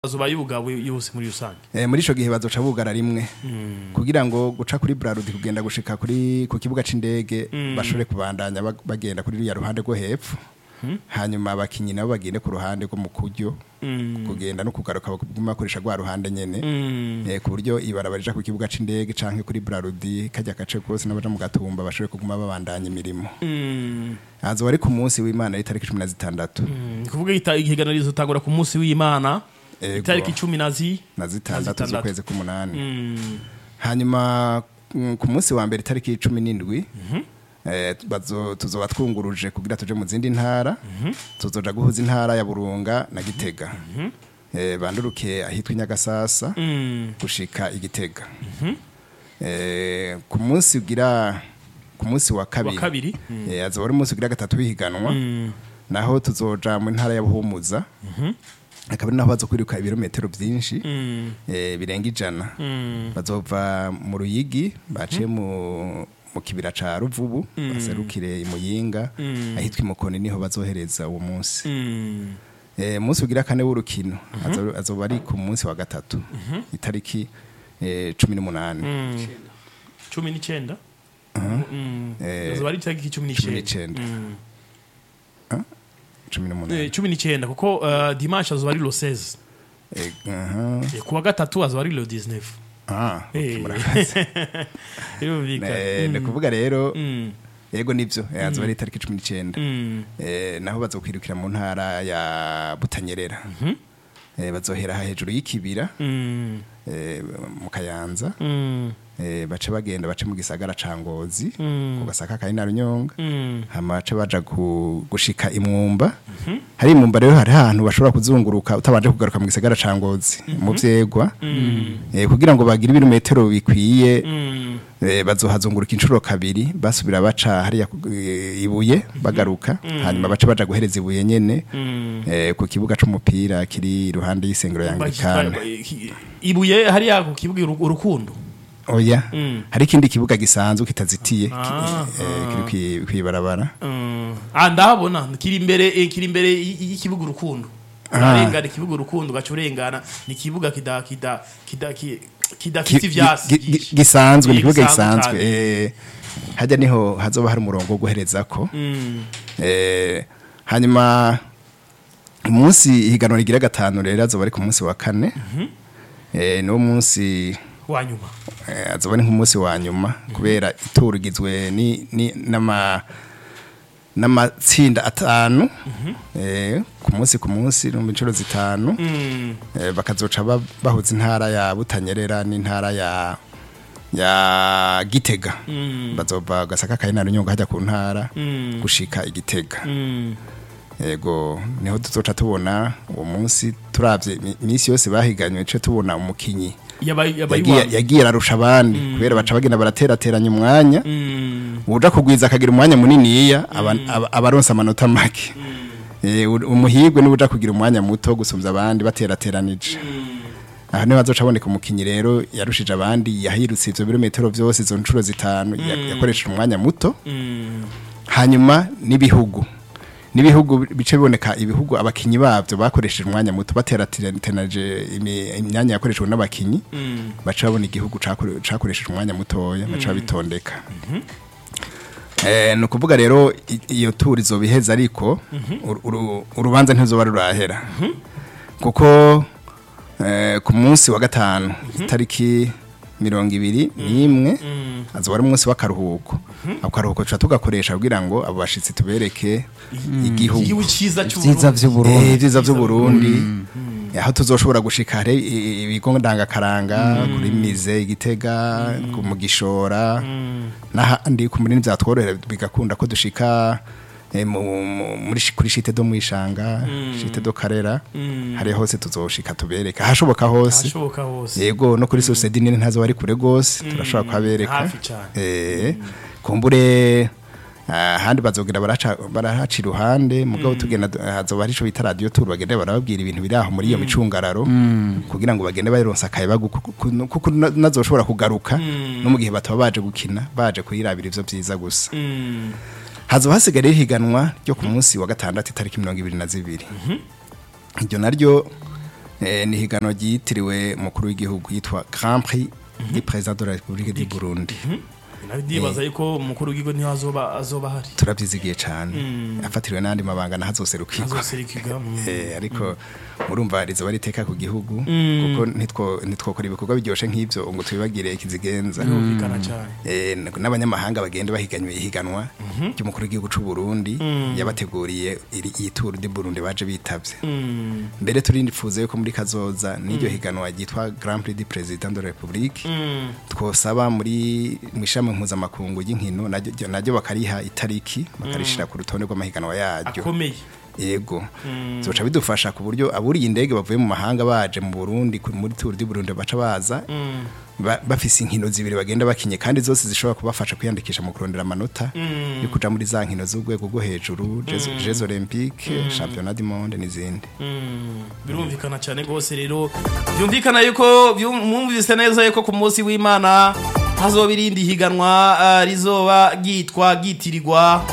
azuba y'ubugabo yose muri rusange Eh, muri ico gihe bazoca bugara rimwe kugira ngo guca kuri Brarudi kugenda gushika kuri ku kibuga c'indege bashobore kubandanya bag- bagenda kuri ya ruhande rwo hepfo hanyuma abakinyi nabo bagende ku ruhande rwo mu kuryo kugenda no kugaruka baguma bakoresha rwa ruhande nyene eh, ku buryo ibarabara rija ku kibuga c'indege canke kuri Brarudi kajya gace kose n'abaja mu gatumba bashobore kuguma babandanya imirimo azoba ari ku munsi w'Imana itariki 16 ni kuvuga ita- ihiganwa rizotangura ku munsi w'imana Ego. itariki cumi na zi na zitandatu zitandatu. z'ukwezi k'umunani hanyuma mm, ku munsi wa mbere itariki cumi n'indwi eh, bazo- tuzoba twunguruje kugira tuje mu zindi ntara tuzoja guhuza intara ya burunga na gitega Eh, banduruke ahitwa inyagasasa gushika igitega Eh, ku munsi ugira ku munsi wa kabiri, Wa kabiri. eh, azoba ari umunsi ugira gatatu w'ihiganwa naho tuzoja mu ntara ya buhumuza akaba ari naho baza kwiruka ibirometero byinshi eh, birenga ijana bazova mu ruyigi baciye mu mu kibira ca ruvubu baserukire imuyinga ahitwa imukoni niho bazohereza uwo munsi eh, munsi ugira kane w'urukino azo- azoba ari ku munsi wa gatatu itariki eh, cumi n'umunani cumi n'icenda Eh, azuba ari itariki cumi cumi n'icenda n'icenda cumi n'umunani Eh, cumi n'icenda kuko uh, dimanche azuba ari lo 16 Eh, aha. Eh, kuwa gatatu azuba ari lo 19 Ah, okay, Eh. murakoze. birumvikana Eh, ni kuvuga rero Mm, yego nivyo eh, azoba ari itariki cumi n'icenda mm, Eh, naho bazokwirukira mu ntara ya butanyerera Eh, bazohera aha hejuru y'ikibira mm, eh, mu kayanza mm, eh, bace bagenda bace mu gisagara ca ngozi Mm. ku gasaka kari na runyonga mm. hama bace baja ku- gushika imwumba hari imwumba rero hari ahantu bashobora kuzunguruka utabanje kugaruka mu gisagara ca ngozi mu vyegwa eh, kugira ngo bagire ibirometero bikwiye Mm, Eh, bazohazunguruka inshuro kabiri basubira baca hariya ku- eh, ibuye bagaruka hanyuma baca baja guhereza ibuye nyene mm. eh, ku kibuga c'umupira kiri iruhande y'isengero ya Anglikana Bakitwa- ibuye hariya ku kibuga uru- urukundo oya Mm. hari ikindi kibuga gisanzwe kitazitiye ki- Ah, eh, kiri kwi- kwibarabara Mm. ah ndahabona kiri imbere eh, kiri imbere y- y'ikibuga urukundo urarengana ikibuga urukundo ugaca urengana ni ikibuga kida kida kida ki- kidafite Ki- ivyasi gi- gi- vyinshi. gisanzwe ni Eh, ikibuga gisanzwe gisanzwe cane. eh, hajya niho hazoba hari umurongo wo guherezako Mm, Eh, hanyuma umunsi ihiganwa rigira gatanu rero azoba ari ku munsi wa kane eh, niwo munsi wa nyuma eh, azoba ari nk'umunsi wa nyuma kubera ituro rigizwe ni, ni, n'ama n'amatsinda atanu eh, ku munsi ku munsi no mu inshuro zitanu Mm, eh, bakazoca ba- bahuza intara ya butanyerera n'intara ya ya gitega mm, bazova gasaka kari na runyonga hajya ku ntara mm, gushika igitega mm. yego niho tuzoca tubona uwo munsi turavye imi- iminsi yose bahiganywe ce tubona umukinyi yabaye yabaye yagiye iwabo. yagiye ararusha abandi kubera baca bagenda baraterateranya umwanya Mm, uja kugwiza akagira umwanya muniniya aba- aba- abaronsa amanota make Eh, u- umuhigwe niwe uja kugira umwanya muto gusumvya abandi baterateranije aha niho hazoca haboneka umukinyi rero yarushije abandi yahirutse ivyo birometero vyose izo ncuro zitanu ya- yakoresheje umwanya muto mm, hanyuma n'ibihugu n'ibihugu bice biboneka ibihugu abakinyi babyo bakoresheje umwanya muto baterateranije imi- imyanya yakoreshejwe n'abakinyi mm. baca babona igihugu cakore- cakoresheje umwanya mutoya baca babitondeka Eh, ni ukuvuga rero i- iyo turi izoba iheze ariko uru- uru- urubanza ntizoba rurahera kuko eh, ku munsi wa gatanu itariki mirongo ibiri n'imwe azoba ari umunsi w'akaruhuko ako karuhuko tuca tugakoresha kugira ngo abo bashitsi tubereke igihugu igihugu ciza Vyiza cy'uburundi vy'Uburundi. Eh, vyiza vy'uburundi aho tuzoshobora gushika hari i- ibigo ndangakaranga kuri mize igitega ku mu gishora n'ahandi ku munini vyatworohera bigakunda ko dushika eh, mu- mu- muri shi- kuri shite do mwishanga shite do karera hari hose tuzoshika tubereka hashoboka hose hashoboka hose yego no kuri societe nini ntazo bari kure gose turashobora kuhabereka hafi cane. eh kumbure ah, ahandi bazogira baraca barahaca iruhande mugabo tugenda hazoba hari ico bita radio tour bagende barababwira ibintu biri aho muri iyo micungararo kugira ngo bagende bayironsa akayaga kuko na- nazoshobora kugaruka no mu gihe bataba baje gukina baje kuyirabira ivyo vyiza gusa Mm, hazoba hasigaye ihiganwa ryo ku munsi wa gatandatu itariki mirongo ibiri na zibiri iryo naryo Eh, ni higanwa ryitiriwe umukuru w'igihugu yitwa Grand Prix du Président de la République du Burundi ndibaza yuko umukuru w'igihugu niho azoba azoba ahari turavyizigiye cane afatiriwe n'andi mabanga nahazoserukirwa azoserukirwa mm. Eh, ariko murumva rizoba riteka ku gihugu kuko ntitwo ntitwokora ibikorwa biryoshe nk'ivyo ngo tubibagire ikizigenza birumvikana cyane Eh, n- n'abanyamahanga bagenda bahiganywe ihiganwa ry'umukuru w'igihugu c'u Burundi yabateguriye iri- iyi tour du Burundi baje bitavye Mm. mbere turindifuza yuko muri kazoza n'iryo higanwa ryitwa Grand Prix du Président de la République Mm. twosaba muri mwishami mpuzamakungu y'inkino naryo naryo bakariha itariki bakarishira ku rutonde rw'amahiganwa yaryo akomeye yego zoca bidufasha ku buryo aburiye indege bavuye mu mahanga baje mu Burundi ku- muri Tour du Burundi baca baza Mm. ba- bafise inkino zibiri bagenda bakinye kandi zose zishobora kubafasha kwiyandikisha mu kurondera amanota yo kuja muri za nkino z'urwego rwo hejuru Jeux Jeux Olympiques Championnat du Monde n'izindi Mm, birumvikana cyane rwose rero byumvikana yuko byu- mwumvise neza yuko ku munsi w'imana hazoba irindi higanwa ah, rizoba ryitwa ryitirirwa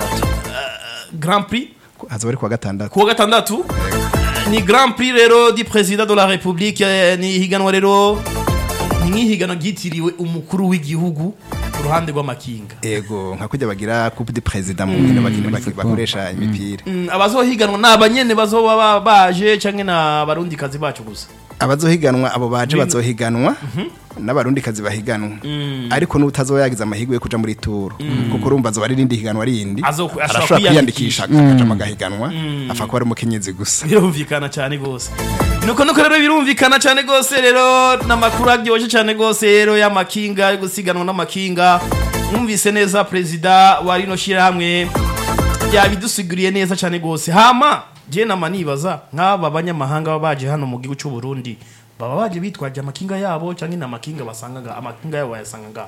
grand prix hazoba ari kuwa gatandatu kuwa gatandatu ni grand prix rero di president de la republique eh, ni higanwa rero ni nk'ihiganwa ryitiriwe umukuru w'igihugu ku ruhande rw'amakinga ego nka kujya bagira coupe de président mu nkino bakina baki- bakoresha imipira Mm, abazohiganwa ni abanyene bazoba ba- baje canke na barundikazi bacu gusa abazohiganwa abo baje bazohiganwa n'abarundikazi bahiganwa ariko n'utazoba yagize amahirwe yo kuja muri tour kuko urumva azoba ari irindi higanwa rindi Azo- ashobora arashobora kwiyandikisha kwiyandikisha. akaja mu gahiganwa apfa kuba ari umukenyezi gusa birumvikana cyane rwose nuko nuko rero birumvikana cyane rwose rero n'amakuru aryoshye cyane rwose rero y'amakinga yo gusiganwa n'amakinga mwumvise neza perezida wa rino shyirahamwe yabidusiguriye neza cyane rwose hama je nama nibaza nk'aba banyamahanga baba baje hano mu gihugu cy'u Burundi baba baje bitwaje amakinga yabo cyangwa ni amakinga basangaga amakinga yabo bayasangaga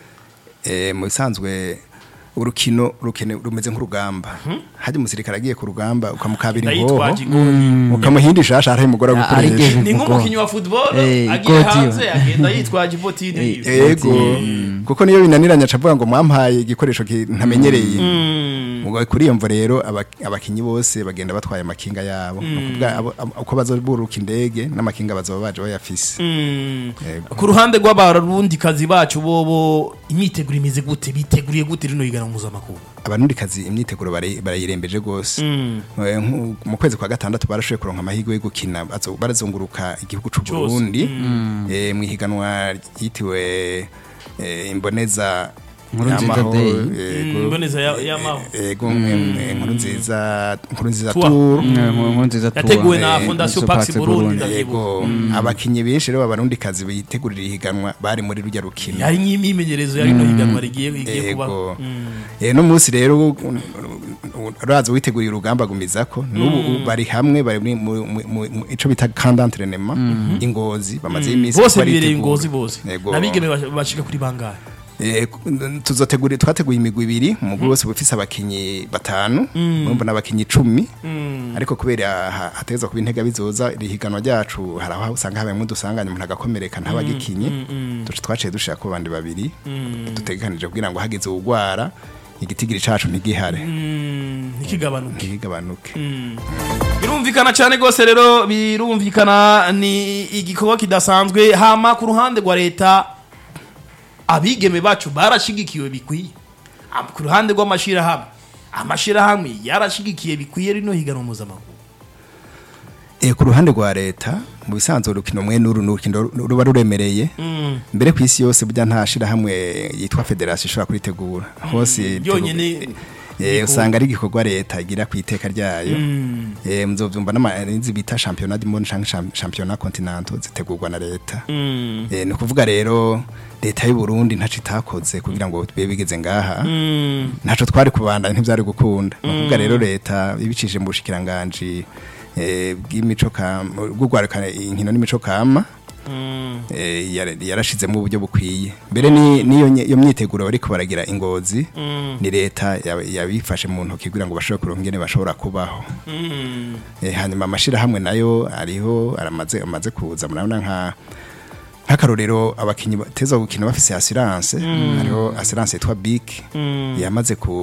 Eh, mu bisanzwe urukino rukene rumeze nk'urugamba hajya umusirikare agiye ku rugamba ukamukabira ingoho ndayitwaje igoni ukamuhindisha ashaka umugore Ah, ari gukoresha igihe- ni nk'umukinnyi wa football Eh, agiye igoti. hanze agenda yitwaje ibotine yiwe. yego kuko niyo binaniranye acavuga ngo mwampaye igikoresho ki- ntamenyereye Ubwo kuri iyo mvo rero aba- abakinyi bose bagenda batwaye amakinga yabo Ni ukuvuga abo- abo- uko bazoburuka indege n'amakinga bazoba baje bayafise Mm. Yego. ku ruhande rw'abarundikazi bacu bobo imyiteguro imeze gute biteguriye gute rino higanwa mpuzamakungu abarundikazi imyiteguro barayi- barayirembeje rwose Eh, nku- mu kwezi kwa gatandatu barashoboye kuronka amahirwe yo gukina bazo- barazunguruka igihugu c'u Cose. Burundi eh, mu ihiganwa ryitiriwe eh, imboneza Nkuru nziza y'amahoro, day. yego. Mm, imboneza ya- y'amaho. yego eh, nkuru nziza nkuru nziza Tour. tour nkuru nziza tuba. yateguwe na eh, fondation Pax pax burundi Burundi. ndavyibuka yego abakinyi benshi rero b'abarundikazi bitegurira ihiganwa bari muri rujya rukino yari nk'imyimenyerezo ya rino higanwa rigiye rigiye kuba yego eh no munsi rero uraza witeguriye urugamba gumizako n'ubu bari hamwe bari muri mu- mu- mu- mu- ico bita camp d'entraînement ingozi bamaze iminsi bose baritegura. bibereye ingozi bose Yego. nabigeme bash- bashika kuri bangahe Eh, ku- tuzotegura twateguye imigwi ibiri umugwi wose ufise abakinyi batanu urumva n'abakinyi icumi ariko kubera ha- hateza kuba intega bizoza rihiganwa ryacu hari aho usanga habayemo udusanganya umuntu agakomereka ntabagikinye duca twaciye dushira ko bandi babiri dutegekanije kugira ngo hageze uwugwara igitigiri cacu ntigihare Mm, ntikigabanuke ntigabanuke birumvikana cyane rwose rero birumvikana ni igikorwa kidasanzwe hama ku ruhande rwa leta abigeme bacu barashigikiwe bikwiye Am- ku ruhande rw'amashirahamwe amashirahamwe yarashigikiye bikwiye rino higanwa mpuzamahanga Eh, ku ruhande rwa leta mu bisanzwe urukino mwe n'uru n'urukino ruba ruremereye mbere ku isi yose burya nta shirahamwe yitwa federasiyo ishobora kuritegura hose yonyene Eh, usanga ari igikorwa leta igira ku iteka ryayo Eh, muzovyumva n'amarinzi bita championnat du monde canke cham- championnat continental zitegurwa na leta Eh, ni ukuvuga rero leta y'u Burundi ntaco itakoze kugira ngo bibe bigeze ngaha ntaco twari kubandanya ntivyari gukunda ni ukuvuga rero leta ibicishije mu bushikiranganji eh, bw'imico kama bw'ugwaruka inkino n'imico kama eh, yara- yarashizemo uburyo bukwiye mbere ni- niyo nye- iyo myiteguro bariko baragira ingozi ni leta yab- yabifashe mu ntoki kugira ngo bashobore kuronka ingene bashobora kubaho Eh, hanyuma amashirahamwe nayo ariho aramaze amaze kuza murabona nka nk'akarorero abakinyi bateza gukina bafise assurance hariho assurance yitwa BIC yamaze ku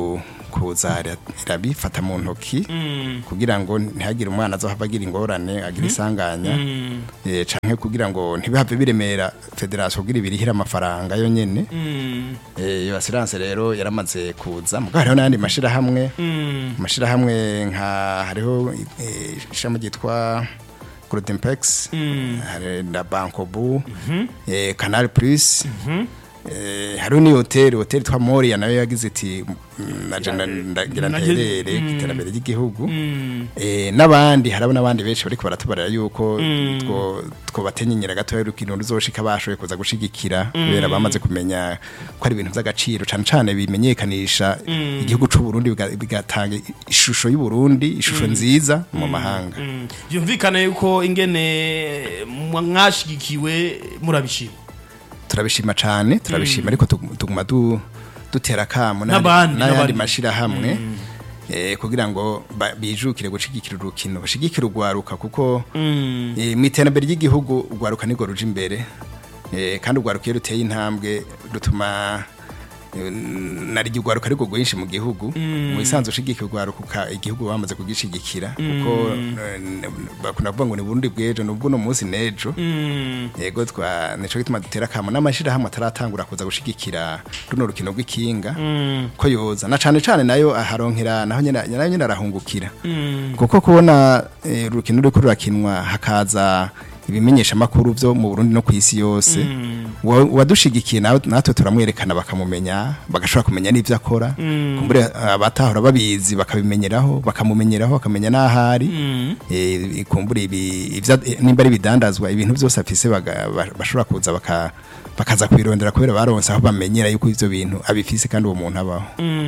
kuza ira- irabifata mu ntoki kugira ngo ntihagire umwana azohava agira ingorane agira isanganya eh, canke kugira ngo ntibihave biremera federasiyo kugira ibirihire amafaranga yo nyene Eh, iyo assurance rero yaramaze kuza mugabo hariho n'ayandi mashirahamwe amashirahamwe nka hariho eh, ishami ryitwa Goldenpex hari na Bankobu eh, Canal Plus eh, hariho ni hoteli hoteli twa Moria nayo yagize iti mm, naje nda- ndagira Naje- nterere ku iterambere ry'igihugu eh, n'abandi harabo n'abandi benshi bariko baratubarira yuko two twobatenyenyera gatoya urukino ruzoshika bashoboye kuza gushigikira kubera bamaze kumenya ko ari ibintu vy'agaciro cane cane bimenyekanisha igihugu c'u Burundi biga- bigatanga ishusho y'u Burundi ishusho nziza mu mahanga byumvikane yuko ingene mwa- mwashigikiwe murabishima turabishima cane turabishima ariko tuguma- tuguma du- dutera kamo N'abandi, n'ayandi n'abandi. mashirahamwe eh, kugira ngo ba- bijukire gushigikira urukino bashigikire urwaruka kuko eh, mu iterambere ry'igihugu urwaruka nirwo ruja imbere eh, kandi urwaruka iyo ruteye intambwe rutuma eh, nari urwaruka ariko rwinshi mu gihugu mu isanzwe ushigikira urwaruka uka- igihugu bamaze kugishigikira kuko eh, n- bakunda kuvuga ngo ni Burundi bw'ejo nubwo uno munsi n'ejo yego twa nico gituma dutera kamo n'amashirahamwe ataratangura kuza gushigikira runo rukino rw'ikinga ko yoza na cane cane nayo aharonkera naho nyene nayo nyene arahungukira kuko kubona eh, urukino ruriko rurakinwa hakaza ibimenyesha makuru vyo mu Burundi no kwisi yose Wa- wadushigikiye nawe natwe turamwerekana bakamumenya bagashobora kumenya n'ivyo akora kumbure abatahora babizi bakabimenyeraho bakamumenyeraho bakamenya n'ahari eh, kumbure ibi ivya- eh, nimba ari bidandazwa ibintu vyose afise baga- ba- bashobora kuza baka bakaza kubirondera kubera baronse aho bamenyera yuko ivyo bintu abifise kandi uwo muntu abaho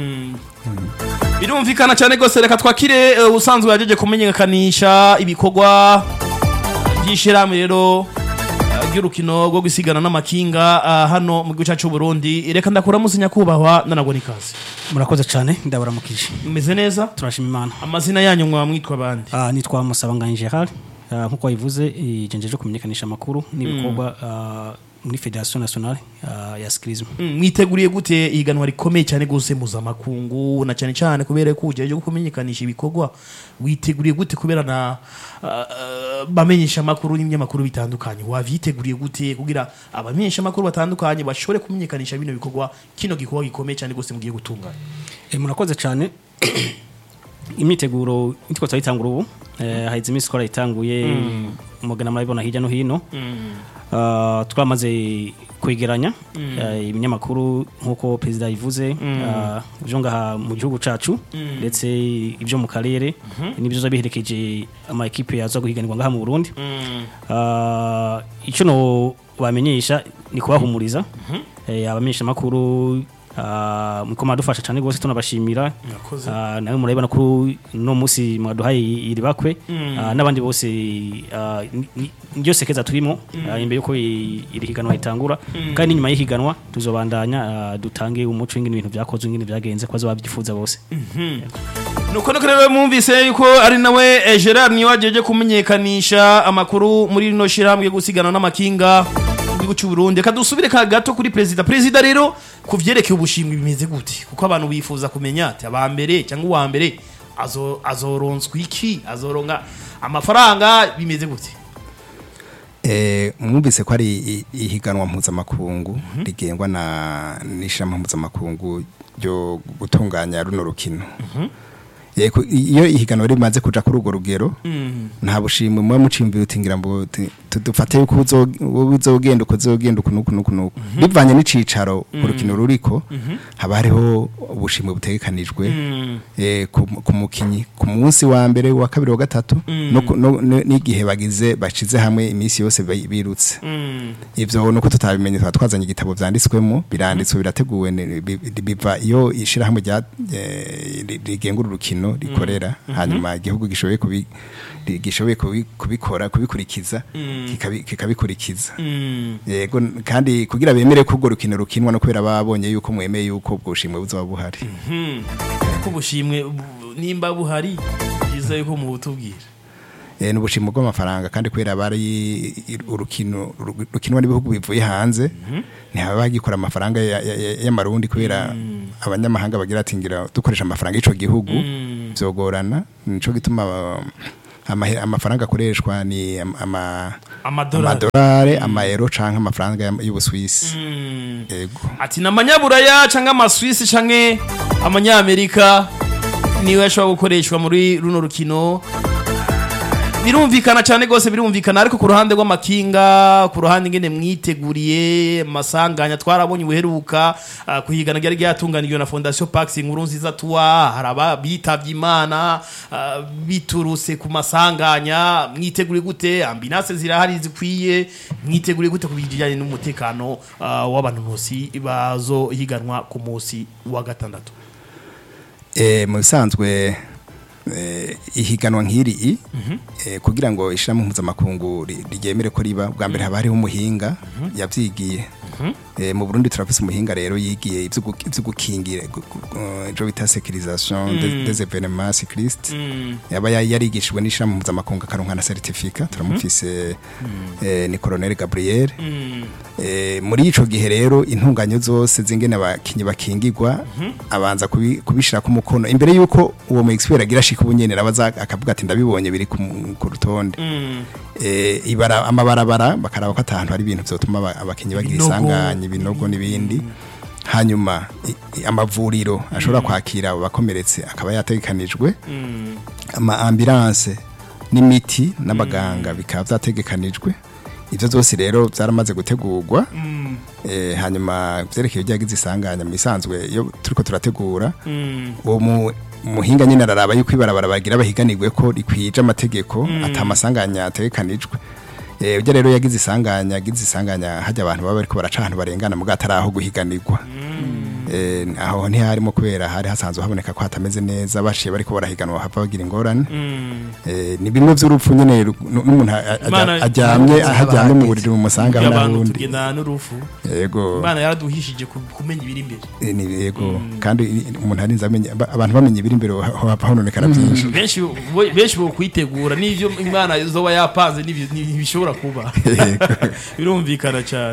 birumvikana cyane rwose reka twakire eh, ubusanzwe yajeje kumenyekanisha ibikorwa by'ishyirahamwe rero eh, ry'urukino rwo gusigana n'amakinga ah, hano mu gihugu cyacu cy'u Burundi reka ndakuramuzi nyakubahwa ndanabona ikaze murakoze cyane ndabaramukije mumeze neza turashima imana amazina yanyu mwaba mwitwa abandi Ah, nitwa musabanganye gerard Ah, nk'uko wabivuze ijenjeje kumenyekanisha amakuru n'ibikorwa ah, muri federation nationale ah, ya skirism Mm, mwiteguriye gute ihiganwa rikomeye cyane gose mpuzamakungu na cyane cyane kubera ko ugiye kumenyekanisha ibikorwa witeguriye gute kubera na uh, uh, bamenyesha amakuru n'ibinyamakuru bitandukanye wavyiteguriye gute kugira abamenyesha amakuru batandukanye bashobore kumenyekanisha bino bikorwa kino gikorwa gikomeye cyane gose mugiye gutunganya Eh, murakoze cyane imyiteguro nitwo turayitangura ubu eh, haheze iminsi twarayitanguye mugana murabibona hirya no hino Ah, twamaze kwegeranya eh, ibinyamakuru nk'uko perezida yivuze ah, byo ngaha mu gihugu cacu ndetse ibyo mu karere n'ibyo biherekeje ama ekipe yaza guhiganirwa ngaha mu Burundi Ah, icyo no bamenyesha ni kubahumuriza Eh, abamenyesha makuru Uh, muko madufasha cyane gose tunabashimira Murakoze. uh, nawe murabona ko no musi mwaduhaye iri bakwe uh, n'abandi bose uh, ni- ni- niryo sekeza turimo uh, imbere yuko i- iri higanwa ritangura kandi nyuma y'ihiganwa tuzobandanya uh, dutange umuco w'ingene ibintu byakozwe ingene byagenze ko bazobabyifuza bose nuko nuko rero mwumvise yuko ari nawe eh, Gerard niwe wajeje kumenyekanisha amakuru muri rino shirahamwe yo gusigana n'amakinga mu gihugu cy'u Burundi reka dusubire ka gato kuri perezida perezida rero ku vyerekeye ubushimwe bimeze gute kuko abantu bifuza kumenya ati aba mbere cyangwa uwa mbere azo azoronswa iki azoronka amafaranga bimeze gute Eh, mwumvise ko ari i- ihiganwa mpuzamakungu rigengwa na n'ishami mpuzamakungu ryo gutunganya runo rukino Eh, ku- iyo ihiganwa rimaze kuja kuri urwo rugero nta bushimwe muba mucimbira uti ngira ngo ti- tudufate yuko uzo- wowe uzogenda uko uzogenda uku nuku nuku nuku bivanye n'icicaro urukino ruriko haba hariho ubushimwe butegekanijwe eh, ku ku mukinyi ku munsi wa mbere wa kabiri wa gatatu no ku- no- no- n'igihe bagize bashize hamwe iminsi yose bi- birutse ivyo nuko tutabimenye twaba twazanye igitabo vyanditswemo biranditswe birateguwe ni- bi- bi- biva iyo ishirahamwe rya eh, ri- rigengura urukino rikorera hanyuma igihugu gishoboye kubi ri- gishoboye kubi- kubikora kubikurikiza kikabi- kikabikurikiza yego n- kandi kugira bemere ko urwo rukino rukinwa no kubera babonye yuko mwemeye yuko ubwo bushimwe buzoba buhari ko ubushimwe bu- nimba buhari byiza yuko mubutubwira eh, n'ubushimo bw'amafaranga kandi kubera bari i- urukino uru- rukinwa n'ibihugu bivuye hanze ntihaba bagikora amafaranga ya- ya- ya- y'amarundi kubera abanyamahanga bagira ati ngira dukoresha amafaranga y'ico gihugu vyogorana nico gituma uh, amahe- amafaranga akoreshwa ni am- ama amadolari amadolari amayero canke amafaranga y'am- y'ubuswisi Mm. yego ati ni amanyaburaya cyangwa amaswisi cyangwa amanyamerika niwe ashobora gukoreshwa muri runo rukino birumvikana cyane rwose birumvikana ariko ku ruhande rw'amakinga ku ruhande ngene mwiteguriye amasanganya twarabonye ubuheruka ah, kuhigana ryari ryatunganijwe na fondation pax inkuru nziza tuwa hari abitavye imana ah, biturutse ku masanganya mwiteguriye gute ambinase zirahari zikwiye mwiteguriye gute ku bijyanye n'umutekano ah, w'abantu bose bazohiganwa ku munsi wa gatandatu Eh, mu bisanzwe eh, ihiganwa nk'iri i eh, kugira ngo ishirahamwe mpuzamakungu ri- ryemere ko riba bwa mbere haba hariho umuhinga yavyigiye Eh, mu Burundi turafise umuhinga rero yigiye ivyo gu- ivyo gukingira gu- gu- eh, ivyo bita sécurisation des- des événements cyclistes yaba ya- yarigishijwe n'ishirahamwe mpuzamakungu akaronka na certificat turamufise eh, ni Colonel Gabriel Eh, muri ico gihe rero intunganyo zose zingene abakinyi bakingirwa abanza kubi- kubishira ku mukono imbere yuko uwo mu expert agira shika ubunyene rabaza akavuga ati ndabibonye biri ku mu- ku rutonde eh, ibara amabarabara bakaraba ko atahantu hari ibintu vyotuma aba- abakinyi bagira Ibinogo. isanganya ibinogo n'ibindi hanyuma i- i- amavuriro ashobora kwakira abo bakomeretse akaba yategekanijwe ama ambulance n'imiti n'abaganga bikaba vyategekanijwe ivyo vyose rero vyaramaze gutegurwa eh, hanyuma vyerekeye ibyagize isanganya mu isanzwe iyo turiko turategura uwo mu- muhinga nyine araraba yuko ibarabara bagira bahiganirwe ko rikwije amategeko ata masanganya ategekanijwe Eh, ujya rero yagize isanganya yagize isanganya hajya abantu baba bariko baraca ahantu barengana mu atari aho guhiganirwa Eh, aho ntiharimo kubera hari hasanzwe haboneka ko hatameze neza bashiye bariko barahiganwa hava bagira ingorane Eh, ni bimwe vy'urupfu nyene ru- nu- n'umuntu a- a- Imana- aryamye Imana aho aryamye mu bahageze. buriri mu musanga abantu n'ahundi tugendana n'urufu yego imana yaraduhishije ku- kumenya ibiri imbere Eh, ni yego kandi i- umuntu arinze amenya ba- abantu bamenye ibiri imbere haba hononekara byinshi benshi bo- benshi bo kwitegura n'ivyo imana izoba yapanze n'ibyo- ntibishobora kuba birumvikana cyane